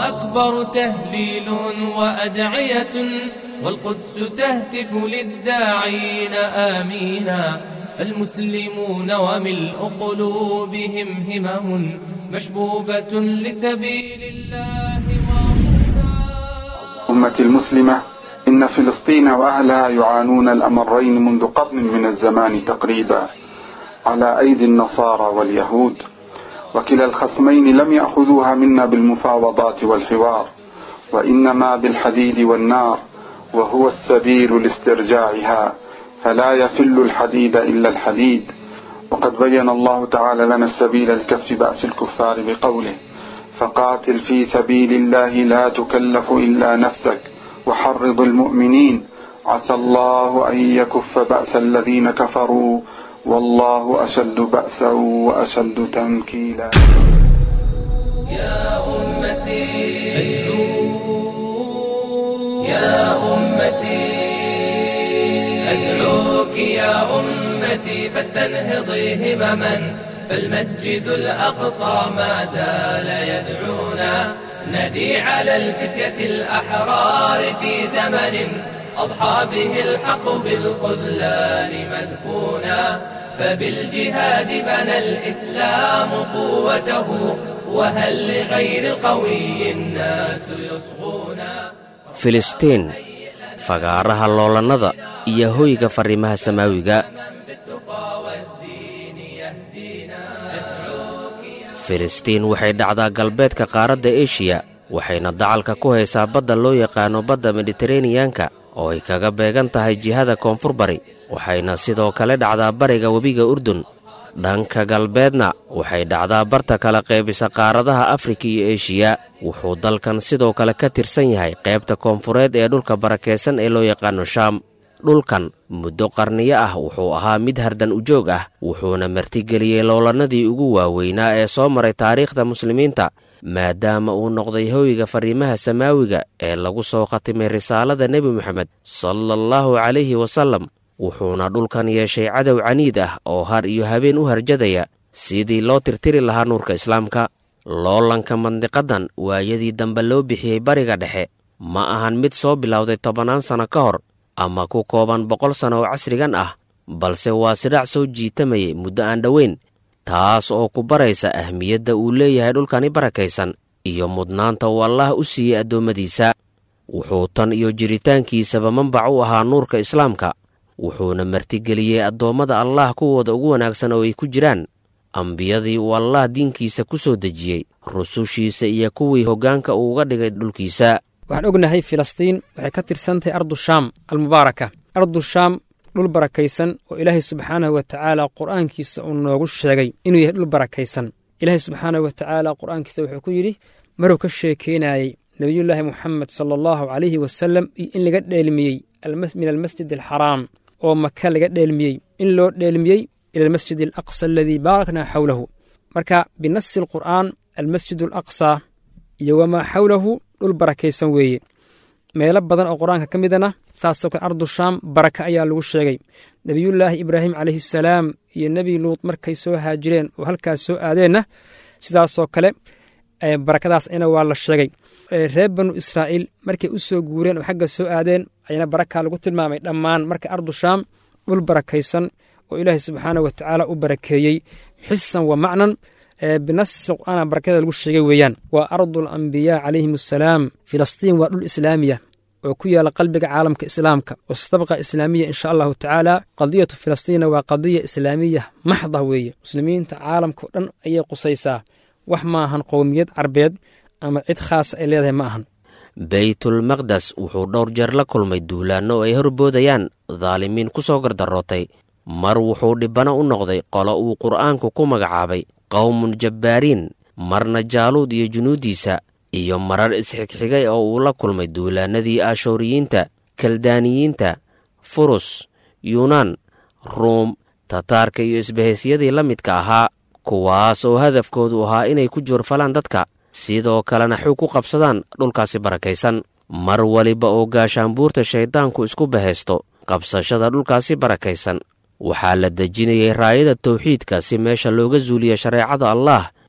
أكبر تهليل وأدعية والقدس تهتف للداعين آمينا فالمسلمون وملء قلوبهم همم مشبوبة لسبيل الله أمة المسلمة إن فلسطين وأهلها يعانون الأمرين منذ قرن من الزمان تقريبا على أيدي النصارى واليهود وكلا الخصمين لم يأخذوها منا بالمفاوضات والحوار وإنما بالحديد والنار وهو السبيل لاسترجاعها فلا يفل الحديد إلا الحديد وقد بين الله تعالى لنا السبيل لكف بأس الكفار بقوله فقاتل في سبيل الله لا تكلف إلا نفسك وحرض المؤمنين عسى الله أن يكف بأس الذين كفروا والله أشد بأسا وأشد تنكيلا يا أمتي يا أمتي أدعوك يا أمتي فاستنهضي همما فالمسجد الأقصى ما زال يدعونا ندي على الفتية الأحرار في زمن أضحى به الحق بالخذلان مدفونا فبالجهاد بنى الإسلام قوته وهل لغير القوي الناس يصغونا filistiin fagaaraha loolannada iyo hoyga farriimaha samaawiga filistiin waxay dhacdaa galbeedka qaaradda eshiya waxayna dacalka ku haysaa badda loo yaqaano badda mediteraneyanka oo ay kaga beegan tahay jihada koonfur bari waxayna sidoo kale dhacdaa bariga webiga urdun dhanka galbeedna waxay dhacdaa barta kala qaybisa qaaradaha afrika iyo eshiya wuxuu dalkan sidoo kale ka tirsan yahay qaybta koonfureed ee dhulka barakaysan ee loo yaqaano shaam dhulkan muddo qarniyo ah wuxuu ahaa mid hardan ujoog ah wuxuuna martigeliyey loolannadii ugu waaweynaa ee soo maray taariikhda muslimiinta maadaama uu noqday hoyga farriimaha samaawiga ee lagu soo khatimay risaalada nebi moxamed sala allahu calayhi wasallam wuxuuna dhulkan yeeshay cadow caniid ah oo har iyo habeen u harjadaya sidii loo tirtiri lahaa nuurka islaamka loolanka mandiqadan waayadii dambe loo bixiyey bariga dhexe ma ahan mid soo bilowday tobannaan sanno ka hor ama ku kooban boqol sanno oo casrigan ah balse waa sidhac soo jiitamayay muddo aan dhoweyn taas oo ku baraysa ahmiyadda uu leeyahay dhulkani barakaysan iyo mudnaanta uu allaah u siiyey addoommadiisa wuxuu tan iyo jiritaankiisaba manbac u ahaa nuurka islaamka wuxuuna martigeliyey addoommada allaah kuwooda ugu wanaagsan oo ay ku jiraan ambiyadii uu allaah diinkiisa ku soo dejiyey rusushiisa iyo kuwii hoggaanka uu uga dhigay dhulkiisa waxaan ognahay filistiin waxay ka tirsan tahay ardu shaam almubaaraka ardu shaam dhul barakaysan oo ilaahay subxaanahu wa tacaala qur'aankiisa uu noogu sheegay inuu yahay dhul barakaysan ilaahay subxaanahu wa tacaala qur'aankiisa wuxuu ku yidhi maruu ka sheekeynayey nebiyullaahi moxamed sala allahu calayhi wasallam iyo in laga dheelmiyey min almasjid alxaraam oo maka laga dheelmiyey in loo dheelmiyey ila almasjid alaqsa aladii baaraknaa xawlahu marka binasi alqur'aan almasjid alaqsa iyo wamaa xawlahu dhul barakaysan weeye meelo badan oo qur-aanka ka midana saasoo kale ardu shaam baraka ayaa lagu sheegay nebiyullaahi ibraahim calayhi salaam iyo nebi luut markay soo haajireen oo halkaas soo aadeenna sidaasoo kale barakadaas ayna waa la sheegay reer banu israa'iil markay u soo guureen oo xagga soo aadeen ayana baraka lagu tilmaamay dhammaan marka ardu shaam dhul barakaysan oo ilaahay subxaanah wa tacaala u barakeeyey xisan wa macnan binasi qur'aana barakada lagu sheegay weeyaan waa ardul ambiyaa calayhim assalaam filistiin waa dhul islaamiya oo ku yaala qalbiga caalamka islaamka wastabqa islaamiya insha allahu tacaala qadiyatu filistiinna waa qadiya islaamiya maxda weeye muslimiinta caalamka o dhan ayay qusaysaa wax ma ahan qowmiyad carbeed ama cid khaasa ay leedahay ma ahan beytulmaqdes wuxuu dhowr jeer la kulmay duulaanno ay horboodayaan daalimiin ku soo gardarootay mar wuxuu dhibbano u noqday qolo uu qur'aanku ku magacaabay qowmun jabbaariin marna jaaluud iyo junuuddiisa iyo marar isxigxigay oo uu la kulmay duulaannadii aashooriyiinta kaldaaniyiinta furus yuunaan ruum tataarka iyo isbahaysyadii la midka ahaa kuwaas oo hadafkoodu ahaa inay ku joorfalaan dadka sidoo kalena xug ku qabsadaan dhulkaasi barakaysan mar waliba oo gaashaanbuurta shayddaanku isku bahaysto qabsashada dhulkaasi barakaysan waxaa la dejinayay raayada tawxiidka si meesha looga suuliya shareecada allaah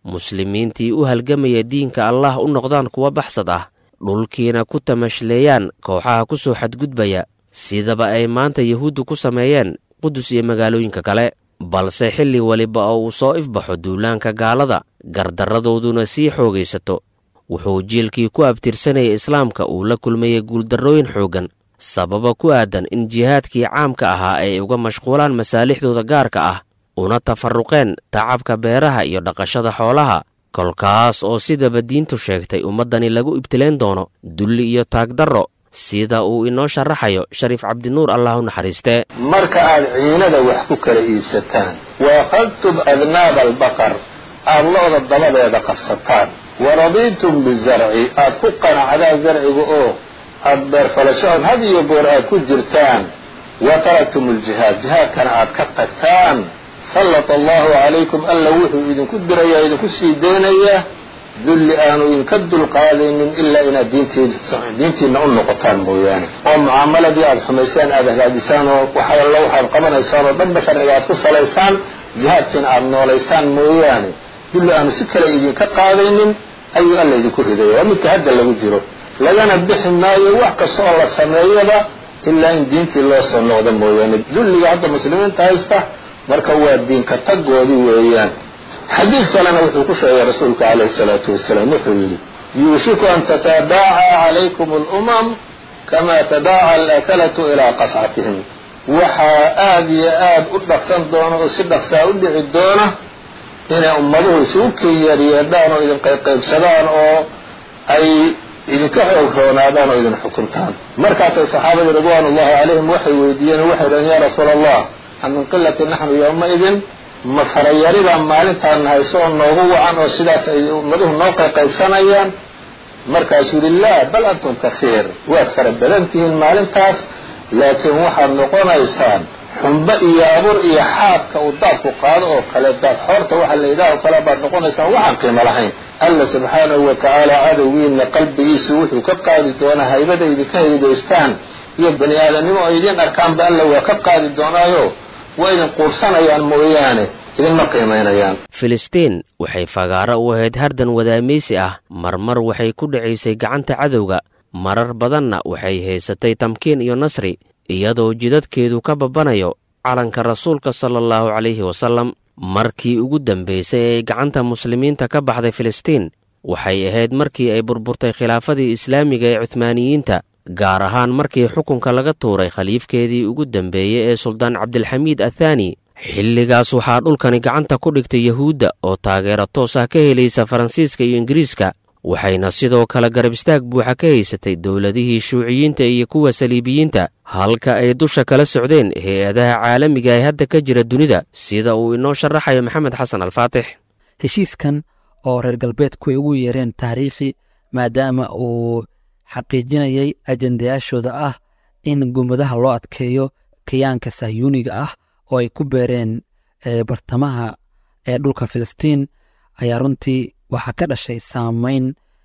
muslimiintii u halgamaya diinka allah u noqdaan kuwa baxsad ah dhulkiina ku tamashleeyaan kooxaha ku soo xadgudbaya sidaba ay maanta yuhuuddu ku sameeyeen qudus iyo magaalooyinka kale balse xilli weliba oo uu soo ifbaxo duulaanka gaalada gardarradooduna sii xoogaysato wuxuu jiilkii ku abtirsanaya islaamka uu la kulmayay guuldarrooyin xooggan sababa ku aadan in jihaadkii caamka ahaa ay uga mashquulaan masaalixdooda gaarka ah una tafarruqeen tacabka beeraha iyo dhaqashada xoolaha kolkaas oo sidaba diintu sheegtay ummaddani lagu ibtileen doono dulli iyo taagdarro sida uu inoo sharaxayo shariif cabdinuur allah u naxariistee marka aad ciinada wax ku kala iibsataan wa akhadtum adnaaba albaqar aad lo-da dabadeeda qabsataan wa radiitum bizarci aad ku qanacdaan zarciga oo aad beerfalashaood had iyo goor aad ku jirtaan wa taraktum aljihaad jihaadkana aad ka tagtaan sallata allahu calaykum alla wuxuu idinku dirayaa idinku sii deynayaa dulli aanu idinka dulqaadaynin ilaa inaad diintiina u noqotaan mooyaane oo mucaamaladii aad xumaysaan aad hagaajisaan oo waxalla waxaad qabanaysaan oo dhanba sharciga aad ku salaysaan jihaadkiina aad noolaysaan mooyaane dulli aanu si kale idinka qaadaynin ayuu alla idinku ridaya waa midka hadda lagu jiro lagana bixi maayo wax kasta oo la sameeyaba ilaa in diintii loo soo noqdo mooyaane dulliga hadda muslimiinta haysta marka waa diinka tagoodii weeyaan xadiid kalena wuxuu ku sheegay rasuulka calayhi salaatu wasalaam wuxuu yidhi yuushiku an tatadaaca calaykum alumam kama tadaaca alakalatu ilaa qascatihim waxaa aada iyo aad u dhaqsan doona oo si dhaqsaa u dhici doona inay ummaduhu isugu kenyeeryeedhaan oo idin qaybqaybsadaan oo ay idinka xoog roonaadaan oo idin xukuntaan markaasay saxaabadii ridwaan ullahi calayhim waxay weydiiyeen oo waxay dhaheen yaa rasuula allah a min qilati naxnu yowmaidin ma farayarida maalintaan hayso oo noogu wacan oo sidaas ay ummaduhu noo qayqaybsanayaan markaasuu yihi laa bal antum kahiir waad fara badan tihiin maalintaas laakiin waxaad noqonaysaan xumbo iyo abur iyo xaadka uu daadku qaado oo kale daad xoorta waxa la yidhaha oo kale baad noqonaysaan waxaan qiimo lahayn alla subxaanahu wa tacaala cadowgiina qalbigiisu wuxuu ka qaadi doonaa haybada idinka haydaystaan iyo bani aadamnimo oo idiin arkaanba alla waa ka qaadi doonaayo waa idin quursanayaan mooyaane idinma qiimaynayaan filistiin waxay fagaaro u ahayd hardan wadaamaysi ah marmar waxay ku dhacaysay gacanta cadowga marar badanna waxay haysatay tamkiin iyo nasri iyadoo jidadkeedu ka babanayo calanka rasuulka sala allahu calayhi wasallam markii ugu dambaysay ee gacanta muslimiinta ka baxday filistiin waxay ahayd markii ay burburtay khilaafadii islaamiga ee cuhmaaniyiinta gaar ahaan markii xukunka laga tuuray khaliifkeedii ugu dambeeyey ee suldaan cabdilxamiid athaani xilligaas waxaa dhulkani gacanta ku dhigtay yahuudda oo taageero toos ah ka helaysa faransiiska iyo ingiriiska waxayna sidoo kale garab istaag buuxa ka haysatay dowladihii shuuciyiinta iyo kuwa saliibiyiinta halka ay dusha kala socdeen hay-adaha caalamiga ee hadda ka jira dunida sida uu inoo sharaxayo maxamed xasan alfaatix heshiiskan oo reer galbeedku ay ugu yeereen taariikhi maadaama uu xaqiijinayay ajendayaashooda ah in gumadaha loo adkeeyo kayaanka sahyuuniga ah oo ay ku beereen bartamaha ee dhulka filistiin ayaa runtii waxaa ka dhashay saamayn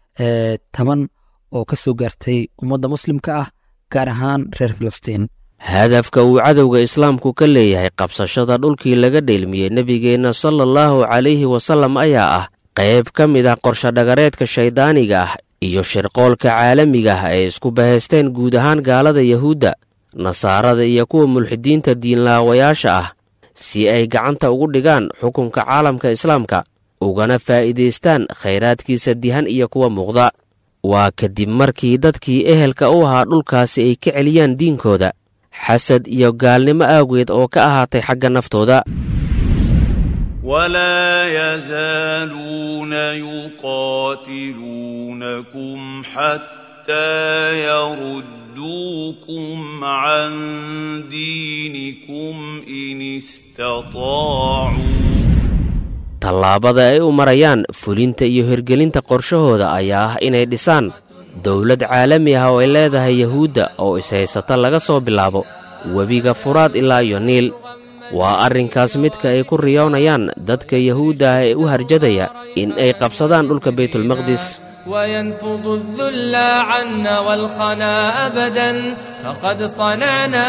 taban oo ka soo gaartay ummadda muslimka ah gaar ahaan reer filistiin hadafka uu cadowga islaamku ka leeyahay qabsashada dhulkii laga dheelmiyey nebigeenna sala allahu calayhi wasallam ayaa ah qayb ka mid ah qorshadhagareedka shayddaaniga ah iyo shirqoolka caalamiga ah ee isku bahaysteen guud ahaan gaalada yahuudda nasaarada iyo kuwa mulxidiinta diinlaawayaasha ah si ay gacanta ugu dhigaan xukunka caalamka islaamka ugana faa'iidaystaan khayraadkiisa dihan iyo kuwa muuqda waa kadib markii dadkii ehelka u ahaa dhulkaasi ay ka celiyaan diinkooda xasad iyo gaalnimo awgeed oo ka ahaatay xagga naftooda ولا يزالون يقاتلونكم حتى يردوكم عن دينكم إن استطاعوا tallaabada ay u marayaan fulinta iyo hirgelinta qorshahooda ayaa ah inay dhisaan dowlad caalami ah oo ay leedahay yahuudda oo ishaysata laga soo bilaabo webiga furaad ilaa iyo niil waa arrinkaas midka ay ku riyoonayaan dadka yahuudda ah ee u harjadaya in ay qabsadaan dhulka baytulmaqdis وينفض الذل عنا والخنا أبدا فقد صنعنا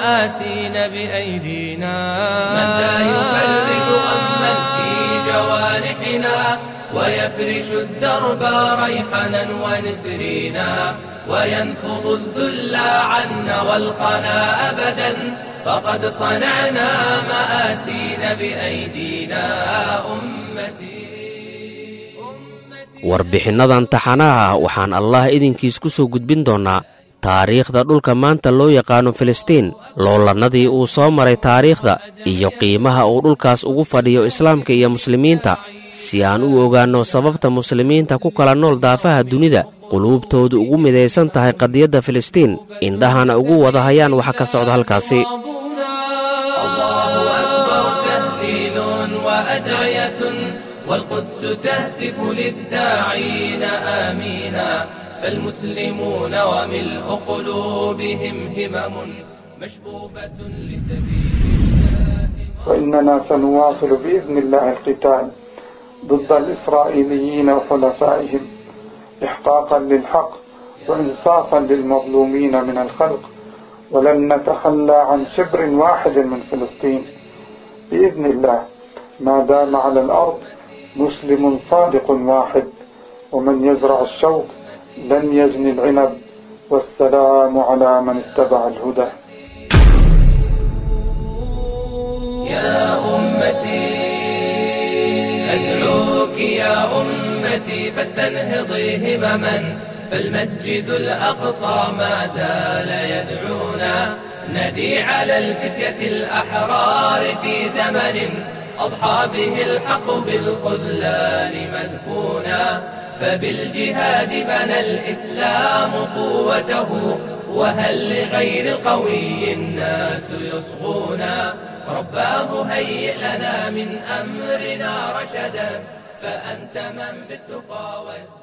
مآسين بأيدينا من لا يفرج أما في جوانب جوانحنا ويفرش الدرب ريحنا ونسرينا وينفض الذل عنا والخنا أبدا فقد صنعنا مآسين بأيدينا أمتي warbixinnadan taxanaha waxaan allah idinkiis ku soo gudbin doonnaa taariikhda dhulka maanta loo yaqaano filistiin loolannadii uu soo maray taariikhda iyo qiimaha uu dhulkaas ugu fadhiyo islaamka iyo muslimiinta si aan u ogaanno sababta muslimiinta ku kala nool daafaha dunida quluubtoodu ugu midaysan tahay qadiyadda filistiin indhahana ugu wada hayaan waxa ka socda halkaasi الله أكبر تهليل وأدعية والقدس تهتف للداعين آمينا فالمسلمون وملء قلوبهم همم مشبوبة لسبيل الله وإننا سنواصل بإذن الله القتال ضد الإسرائيليين وحلفائهم إحقاقا للحق وإنصافا للمظلومين من الخلق ولن نتخلى عن شبر واحد من فلسطين بإذن الله ما دام على الأرض مسلم صادق واحد ومن يزرع الشوك لن يزني العنب والسلام على من اتبع الهدى يا أمتي أدعوك يا أمتي فاستنهضي همما فالمسجد الأقصى ما زال يدعونا ندي على الفتية الأحرار في زمن أضحى به الحق بالخذلان مدفونا فبالجهاد بنى الإسلام قوته وهل لغير القوي الناس يصغونا رباه هيئ لنا من أمرنا رشدا فأنت من بالتقى والدين